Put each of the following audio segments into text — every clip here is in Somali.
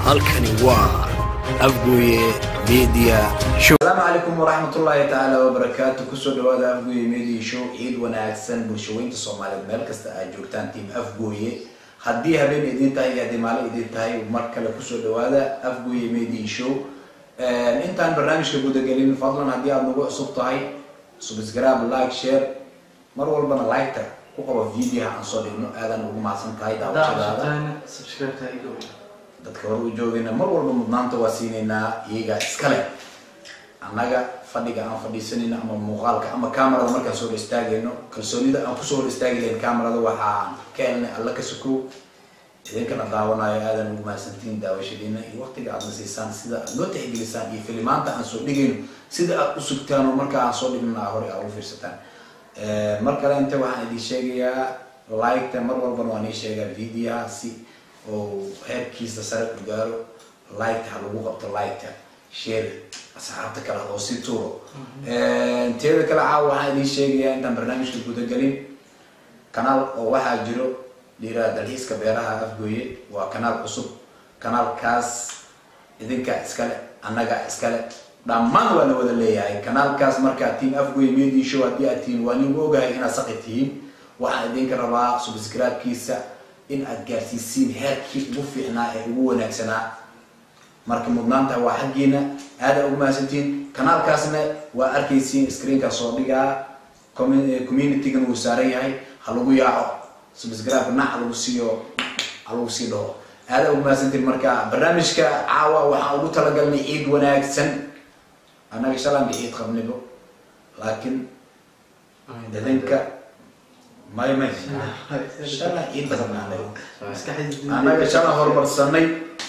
halkani waa afgooye media show asalaamu calaykum waraxmatullaahi tacaala wabarakaatu kusoo dhawaada afgooye media show ciid wanaagsan bulshaweynta soomaaliyeed meel kasta aad joogtaan tiim afgooye haddii habeen idiin tahay iyo haddii maalin idiin tahay mar kale kusoo dhawaada afgooye media show intaan barnaamijka gudagelin fadlan haddii aad nagu cusub tahay subscribe like share mar walbana liketa ku qabo videoha aan soo dhigno aadan ugu mahadsan tahay daawashadaada dadka hore u joogayna mar walba mudnaanta waa siinaynaa iyaga iskale annaga fadhiga aan fadhiisanayno ama muuqaalka ama camerada markaan soo hor istaagayno kalsoonida aan kusoo hor istaagi lahayn camerada waxaan ka helnay alla ka sukow idinkana daawanayo aadan ugu mahadsantiin daawashadiina iyo waqtiga aadna siisaan sida aad noo tixgelisaan iyo filimaanta aan soo dhigayno sida aad u sugtaan oo marka aan soo dhigna aa hore aad u fiirsataan mar kale inta waxaan idin sheegayaa liketa mar walbana waan ii sheegaa videoha si oo heerkiisa sare u gaaro liketa ha lagu qabto liketa share asxaabta kale oo si tuuro teeda kale caawa waxaan idin sheegayaa intaan barnaamijka gudagelin kanaal oo waxaa jiro dhiiraha dalxiiska beeraha afgooye waa kanaal cusub kanaalkaas idinka iskale annaga iskale dhammaan waa la wada leeyahay kanaalkaas markaa tiim afgooye media show haddii aad tihiin waa nin ogahay inaad saqi tihiin waxaan idinka rabaa subscribe-kiisa in aad gaarsiisiin heerkii ugu fiicnaa ee ugu wanaagsanaa marka mudnaanta waa xaggiina aada ugu mahadsantiin kanaalkaasna waa arkaysiin screenka soo dhigaa communitygan wuu saaran yahay ha lagu yaaco subscribe nac lagu siiyo ha lagu sii dhaho aada ugu mahadsantiin marka barnaamijka caawa waxaan ugu talagalnay ciid wanaagsan annaga shalanka ciid qabnibo laakiin idinka may may shala ciid qabnaa annaga shala horumarsanay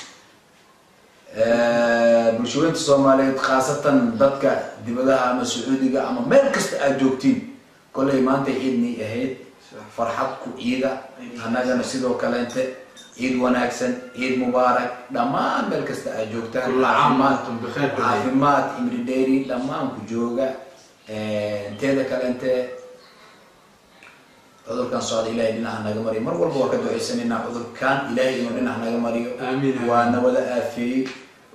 bulshaweynta soomaaliyeed khaasatan dadka dibadaha ama sacuudiga ama meel kasta aad joogtiin kollay maanta ciidnay ahayd farxad ku ciida annagana sidoo kaleente ciid wanaagsan ciid mubaarak dhammaan meel kasta aad joogtaan caafimaad imri dheeri dhammaan ku jooga teeda kaleente cudurkan socda ilahay dhinaca naga mariyo mar walba waa ka duceysanaynaa cudurkan ilahay inuu dhinac naga mariyo waa nawada aafeeyey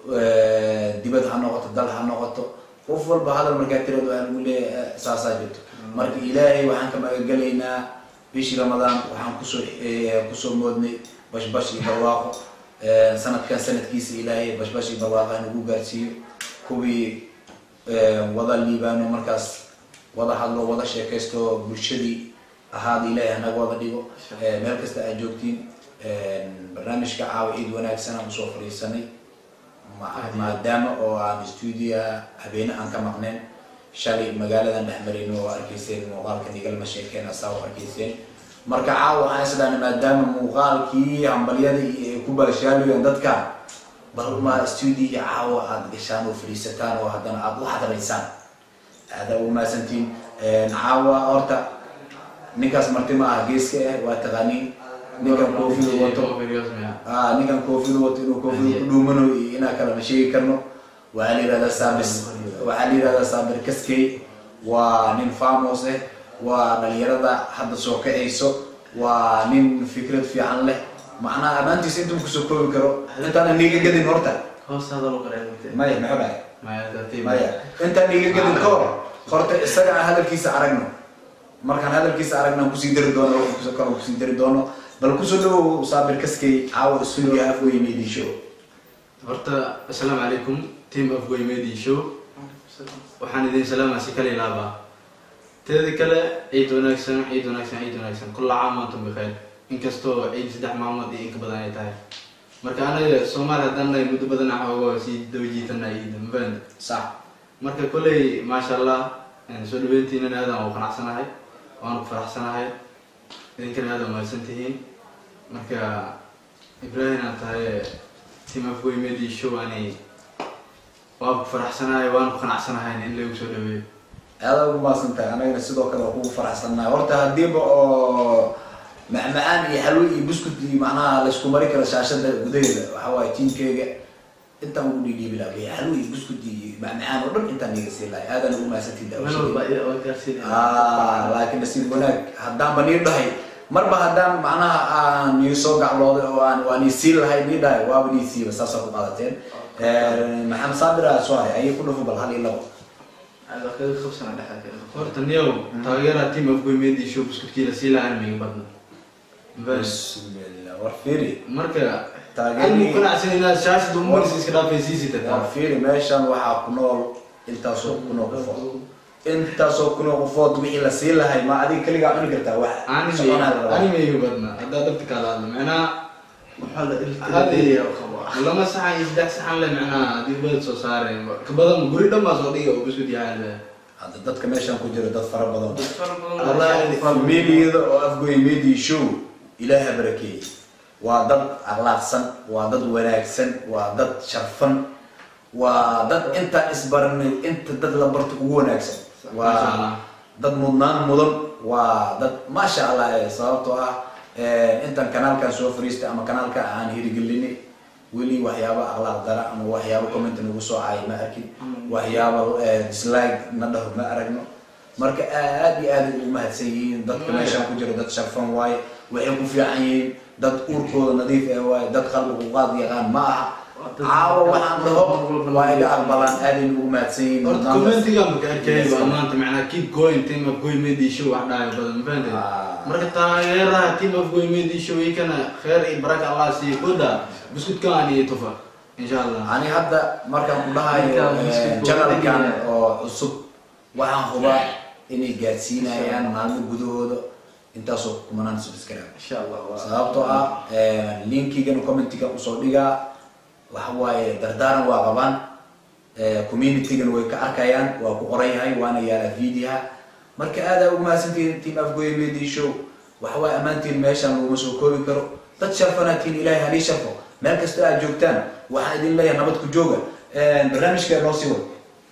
dibad ha noqoto dal ha noqoto qof walba hadal markaa tirado aan ugu leeyahay saasaa jirto marka ilaahay waxaan ka magagelaynaa bishii ramadaan waxaan kusoo kusoo moodnay bashbash iyo barwaaqo sanadkan sanadkiisa ilaahay bashbash iyo barwaaqo nagu gaarsiiyo kuwii wada liibaano markaas wada hadlo wada sheekaysto bulshadii ahaada ilaahay hanaga wada dhigo meel kasta aad joogtiin barnaamijka caawa ciid wanaagsan aan usoo fadhiisanay maadaama oo aan stuudiya habeene aan ka maqneen shalay magaaladan dhex marayno oo arkayseen muuqaalka nigalma sheekeen asaa oo arkayseen marka caawa waxaan isdhaana maadaama muuqaalkii hambalyada ay ku balshaaliyeen dadka bal ma stuudiya caawa aad gashaan oo fadhiisataan oo haddana aad u hadlaysaan aada ugu mahadsantiin caawa horta ninkaas marti ma aha geeska ah waa taqaaniin ninkan koofida wato ninkan koofida wato inuu koofida ku dhuumano iyo inaa kala ma sheegi karno waxaa la yihahdaa saabis waxaa la yihahdaa saabir kaskey waa nin famos ah waa dhalinyarada hadda soo kacayso waa nin fikrad fiican leh macnaha amaantiisa intuu kusoo koobi karo intaana niga gadin horta maya maxo maya intaan niga gadin ka hor horta isaga aan hadalkiisa aragno markaan hadalkiisa aragna kusii dari doono kale kusii dari doono bal kusoo dhawow saabir kaskey caawa stuudiya afgoy media show horta assalaamu calaykum team afgoy media show waxaan idin salaamaa si kala ilaabaa teeda kale ciid wanaagsan ciid wanaagsan ciid wanaagsan kulla caam antum bikheer inkastoo ciid saddex maalmood iyo inka badan ay tahay marka anaga soomaali haddaan nahay muddo badan xoogo sii daba jiitanaa ciida mafahanta sax marka kolley maasha allah soo dhaweyntiinan aadan u qanacsanahay waan ku faraxsanahay idinkana aada umahadsan tihiin marka ibrahim aad tahay team afgoy media show ani waan ku faraxsanahay waan ku qanacsanahay in lagu soo dhaweeyo aada ugu maasan tahay anagana sidoo kale waa kugu faraxsannahay horta hadiiba oo macmacaan iyo xalwo iyo buskud iyo macnaha laysku mari karo shaashada gudaheeda waxa waaye tiimkeyga intaan ugu dhiidhiibi laha xalwo iyo buskud iyo macmacaan oo dhan intaan iga sii lahay aadaan ugu mahadsantiin daawashadii laakiin nasiib wanaag haddaanba nii dhahay marba haddaan macnaha aan nii soo gaclooday oo aan waa nii siin lahay nii dhahay waaba nii siiba saasaa ku qaadateen maxamed saabira soo hay ayay ku dhufo bal hal iyo labo Ada kaga qabsana dhexda kaga. horta niyow taageeraha team afgoy media show buskudkiila sii lahaan miga badna bismillah war fiiri marka Taageeri- anigu qanacsan inaad shaashada umaris iska dhaafay sii war sitataa fiiri meeshan waxaa ku nool intaasoo kunoo qofood intaasoo kunoo qofood wixii la siin lahay ma adiga keligaa cuni kartaa wax soconaa la rabaa. ani miga badna haddaa dabta kala hadla macnaha Waxaa la Hadi. iltiriya qaba. lama saxan iyo saddex saxan le macnaha haddii ubad soo saareen ka badan guri dhan baa soo dhiga oo buskud yahay le hadda dadka meeshan ku jira dad fara badan Dad fara badan wallaahi familiyada oo afgoy media show ilaaha barakeeyey waa dad akhlaaqsan waa dad wanaagsan waa dad sharfan waa dad intaan isbaranay inta dad la barto ugu wanaagsan Masha Allah. waa dad mudnaan mudan waa dad maasha allah eh, sababtoo ah eh, intaan kanaalkan soo fariistay ama kanaalka aan hirigelinay weli waxyaaba akhlaaq dara ama waxyaaba comment nagu soo caay ma arkin waxyaaba eh, dislike na dhaho ma aragno marka aad iyo aad ay ugu mahadsan yihiin dadka meeshaan ku jira dad sharfan waaye waxay ku fiican yihiin dad uurkooda nadiif ah waaye dad qalbigu qaad yaqaan ma aha caawa waxaan dhaho waa iga aqbalaan aad ay ugu mahadsan yihiin horta Maanta- commentiga maka arkay baa maanta macnaha keep going team of goy media show wax dhahayo badan ma fahanteed Ah. marka taageeraha team of goy media show ikana kheer iyo baraka allah siiyo koda buskudkaan iyo tufa insha allah ani hadda markaan ku dhahayo Ninkaan eh, biscuit janalkan buu oo cusub waxaan hubaa inay gaadsiinayaan maalmo gudahooda intaasoo kumanaan subscribe Insha Allah. waa- sababtoo ah linkigan commentiga usoo dhigaa waxa waaye dardaaran waa qabaan communitygan way ka arkayaan waa ku qoran yahay waana yaalaa videoha marka aada ugu mahadsantihiin team afgoye media show waxa waaye ammaantiin meeshan laguma soo koobi karo dad sharfanaatiin ilaahay halii sharfo meel kasta aad joogtaan waxaan idin leeyahay nabad ku jooga barnaamijka noo sii wad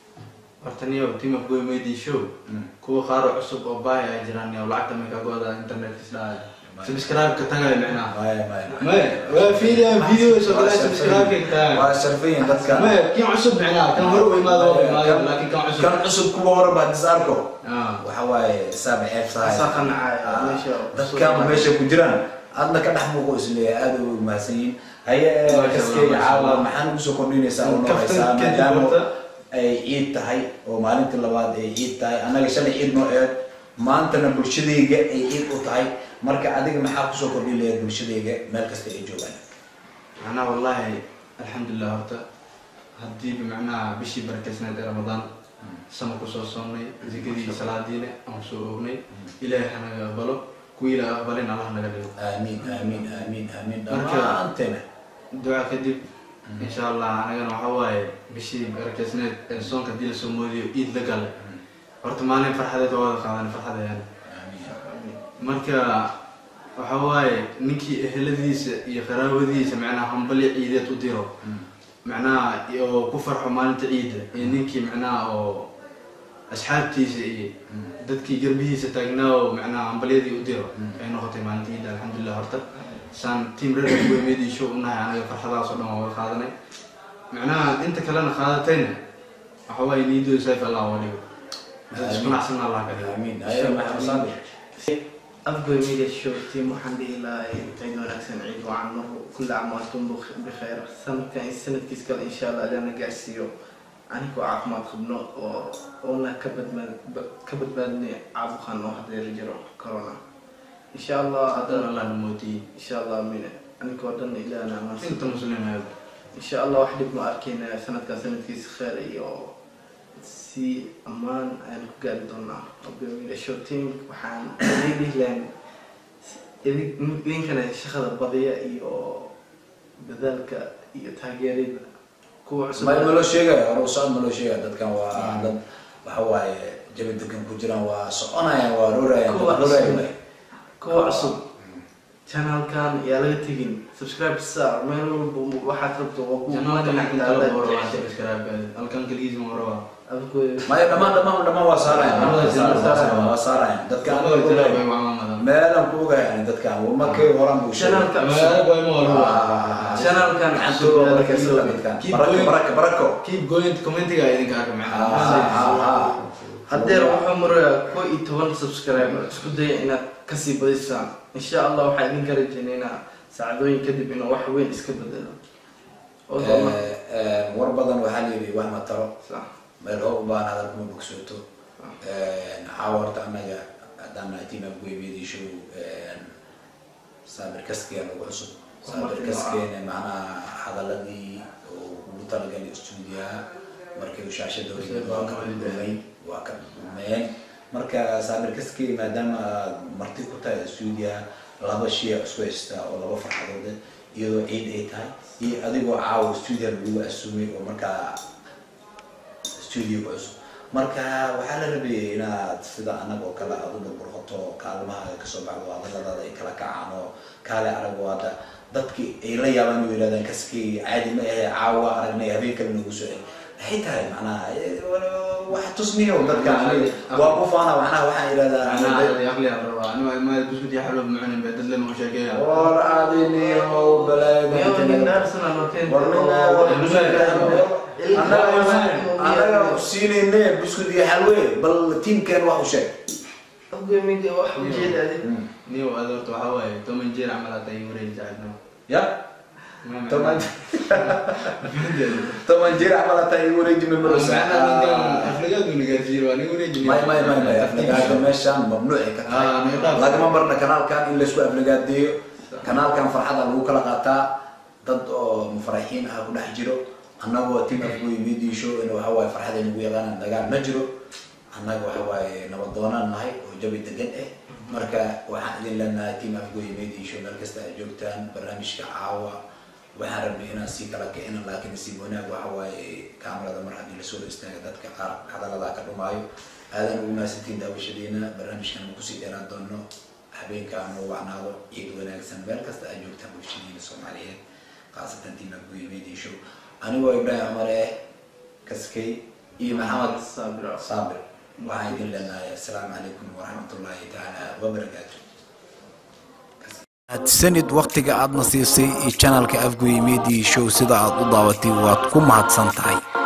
horta niyo team of goy media show kuwa qaaro cusub oo baaya ay jiraan iyo lacagta may kaga wadaa internetka isdhahay subscribe ka tagayo macnaha maya maya maya waa fiiriya video soo galay subscribe ka tagayo waa sharfayin dadka maya kiin cusub macnaha kan hore u imaado waa imaado laakiin kan cusub kan cusub kuwa hore baa dis arko ah waxa waaye saaba ceebsahay Asaa qancaya, meesha- dadkan meesha ku jiraan adna ka dhex muuqo isleeyahay aada u mahadsan yihiin haye Masha kaskeyga Allah, masha caawa Allah. maxaan ugu soo kordhinaysaa oo noo Kaftan haysaa kadib maadaama horta. ay ciid tahay oo maalintii labaad ay ciid tahay annaga shalay ciid noo eed maantana bulshadayga ay ciid u tahay marka adiga maxaa kusoo kordhin lahayd bulshadayga meel kasta ay joogaan macnaha wallahi alxamdulilah horta haddii bimacnaha bishii barakeysnayd ee ramadaan sama kusoo soonnay zikadii salaadiina aan soo oognay ilaahay hanaga aqbalo kuwii ilaa aqbalin allah naga dhigo aamiin aamiin aamiin aamiin Marka- dhammaanteena duca kadib insha allah anagana waxa waaye bishii barakeysneed ee soonka haddii lasoo moodiyo iid la gale horta maalin farxadeed waa wada qaadan farxadayaan marka waxa waaye ninkii eheladiisa iyo qaraabadiisa macnaha hambali ciideed u diro macnaha oo ku farxo maalinta ciidda iyo ninkii macnaha oo asxaabtiisa iyo dadkii garbihiisa taagnaa oo macnaha hambalyadii u diro ay noqotay maalinta ciidda alxamdulilah horta saan team red weymedii show unahay anaga farxadahaas oo dhan waa wada qaadanay macnaha inta kalena qaadatayna waxa waaye niidooda sayf allah waa dhigo dad isku nacsan allah ka dhigo aamiin aye maxamed saabir afgoy media show team waxaan dhihi lahaa ciid wanaagsan ciid wacan mar kulli caam waantum bikheer sanadkan iyo sanadkiis kale insha allah ilaana gaarsiiyo anigoo caafimaad qabno oo oona ka badbaad ka badbaadnay caabuqan oo hadeer jiro corona insha allah haddana haddana allah namootiyey insha allah mine anigoo dhan ilaana amaansan inta muslimeed insha allah wax dhib ma arkeyna sanadkan sanadkiisa kheer iyo si ammaan ayaan ku gaari doonaa Abdulhamid show team waxaan dhihi lahayn idinkana shaqada badiya iyo dadaalka iyo taageerida kuwa cusub ma maloo sheegaya hore u socod maloo sheegaya dadkan waa dad waxa waaye jabi degan ku jiraan waa soconayaan waa roorayaan Kuwa dad rooraya cusub. waay. kuwa cusub channelkan yaa laga tegin subscribe star meel walba waxaad rabto waa ku janaalka magac inta la boro waa taala subscribe halkan kaligiis ma raba afgoy maya dhammaan dhammaan dhammaan waa saarayaan Labada janaal saarayaan. waa saarayaan dadkan labada aniga janaal ogahay. bay maamadan meelaan ku ogahay ani dadkan markay horaan buu sheegay channelka cusub magaalada way ma raba Ah, channelkan gacantooda cusub waa yaa laga barakaysan soo dadkan Keep barako going. barako barako keep going commentiga idinka arka Ah, macnaha ah, ah. haddeer wuxuu marayaa koo iyo toban subscriber isku daya inaad kasii badisaan insha allah waxaa idinka rajeynaynaa saacadooyin kadib inuu wax weyn iska bedelo oo doona war badan waxaa la yidhi wax ma taro sax meel hoo u baahan hadal kuma bogsooto caawa horta annaga haddaan nahay team afgoymediishow saabir kaskiga nagu cusub saabir kaskeena macnaha hadaladii oo ugu talagalay stuudiyaha markii uu shaashadooda waa ka dhumay waa ka dhumeen marka saabir kaskey maadaama aad marti ku tahay stuudiyaha laba shay isku haystaa oo laba farxadood iyadoo ciid ay tahay iyo adigoo caawa stuudiyaha lagu asumay oo markaa studio cusub marka waxaa la rabeeyay inaad sida anag oo kale aad u burburqato kaalmaha kasoo baxdo hadaladaada ay kala kacaan oo kaale arag oo hadda dadki ay la yaabaan u yidhahdaan kaskii caadi ma ahe caawa aragnay habeen kale nagu soo celi maxay tahay macnaha wax tusmiyo dadka aniga waa ku faana macnaha waxaan yidhahdaa war adiniyo anaga siinayne buskud iyo xalwe bal tiimkeen wax u sheeg afgoymida wax ujeeda adig niyo aad horta waxaa waaye toban jeer camal hata ay wareegi saaxiibnimo ya toban toban jir camal hataa igu wareeji may may may may aflagaada meeshaan mamnuuci ka Ah, tahay nidaam. lagama barna kanaalkan in laysku aflagaadeeyo kanaalkan farxada lagu kala qaataa dad oo mufaraxiin ah ku dhex jiro annagoo team afgoy media show in waxa waaye farxada nagu yaqaanaan dagaal ma jiro annaga waxa waaye nabadoonaan nahay oo jabi degan eh marka waxaan idin leenahay team afgoy media show meel kasta ay joogtaan barnaamijka caawa waxaan rabnay inaan sii kala kicino laakiin nasiib wanaag waxa waaye kaamarada mar haddii lasoo istaaga dadka qaar hadaladaa ka dhumaayo aadan ugu mahadsantiin daawashadiina barnaamijkan aan kusii dheeraan doono habeenka aan noo wacnaado ciid wanaagsan meel kasta ay joogtaan bulshadiina soomaaliyeed khaasatan team afgoy media show anigoo ibraahim cumar eh kaskay iyo maxamed saabir saabir waxaan idin leenahay assalaamu calaykum waraxmatullaahi tacaala wabarakaatu mahadsanid wakhtiga aadna siisay iyo janalka afgoy media show sida aad u daawatay waad ku mahadsan tahay